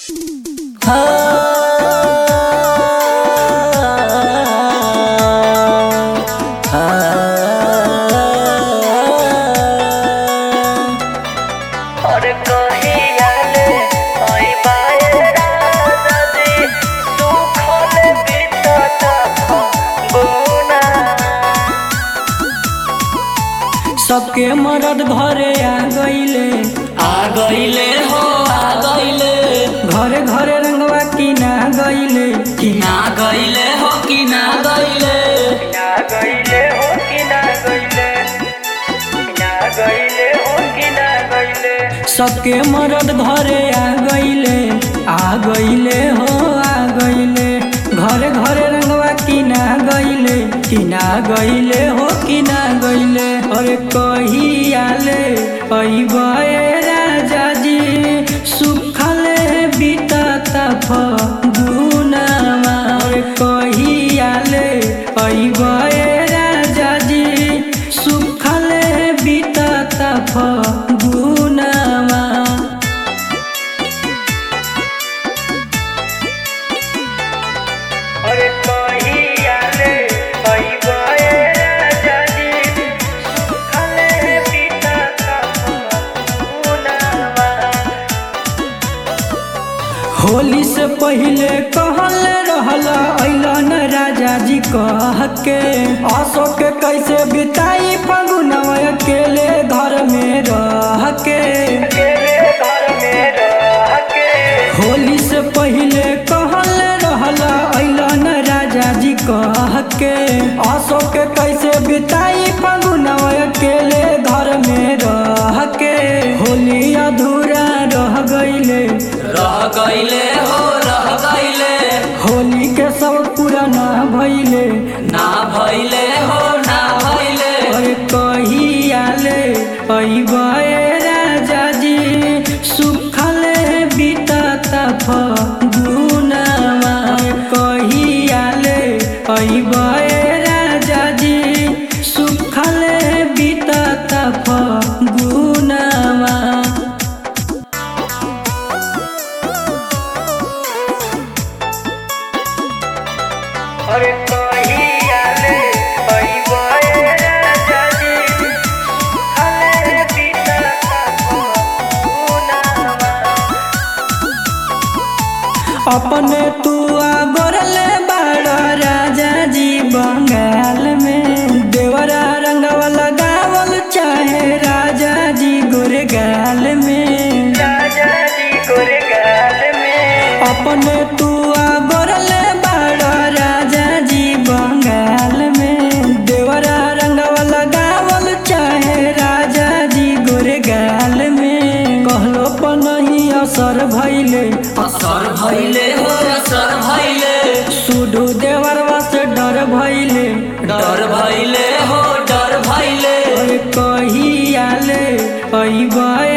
और कहियाले अइबाए राजाजी सुखल बितत बुना सबके मरद घरे आ गईले आ गईले हो आ गईले घरे घरे रंगवा किना गईले किना गईले हो किना गईले ना गईले हो कि ना गईले ना गईले हो कि ना गईले सबके मरद घरे आ गईले आ गईले हो आ गईले घरे घरे रंगवा किना गईले किना गईले हो किना गईले अरे कहियाले अइबे राजा जी सुखले बीतता फगुनामा अरे कहियाले अइबे राजा जी सुखले बीतता फगुनामा और कहियाले अइबाए राजाजी सुखल बितत बुनावा होली से पहले कहल रहल अइलन राजा जी कह के अशोक के कैसे बिताई फगुनवा अकेले घर में रह के अकेले घर में रह के होली से पहले कहल रहल अइलन राजा जी कह के अशोक के कैसे बिताई फगुनवा अकेले घर में रह के होली अधूरा रह गईले रह गईले हो रह गईले होली के सब पूरा ना भइले ना भइले हो ना भइले अरे कहियाले अइबे राजा जी सुखले बीतता फगुनामा कहियाले अइबे राजा जी सुखले बीतता फगुनामा और कहियाले अइबाए राजाजी सुखल बितत बुनावा अपने तू गोरले बाड़ राजा जी बंगाल में देवरा रंगवा लगावल चाहे राजा जी गोरेगाल में राजा जी गुरगाल में अपने तू गोरले बाड़ राजा जी बंगाल में देवरा रंगवा लगावल चाहे राजा जी गोरेगाल में कहलो पर नहीं असर भइले असर भइले हो असर भइले सुडू देवरवा से डर भइले डर भइले हो डर भइले अरे कहियाले अइबे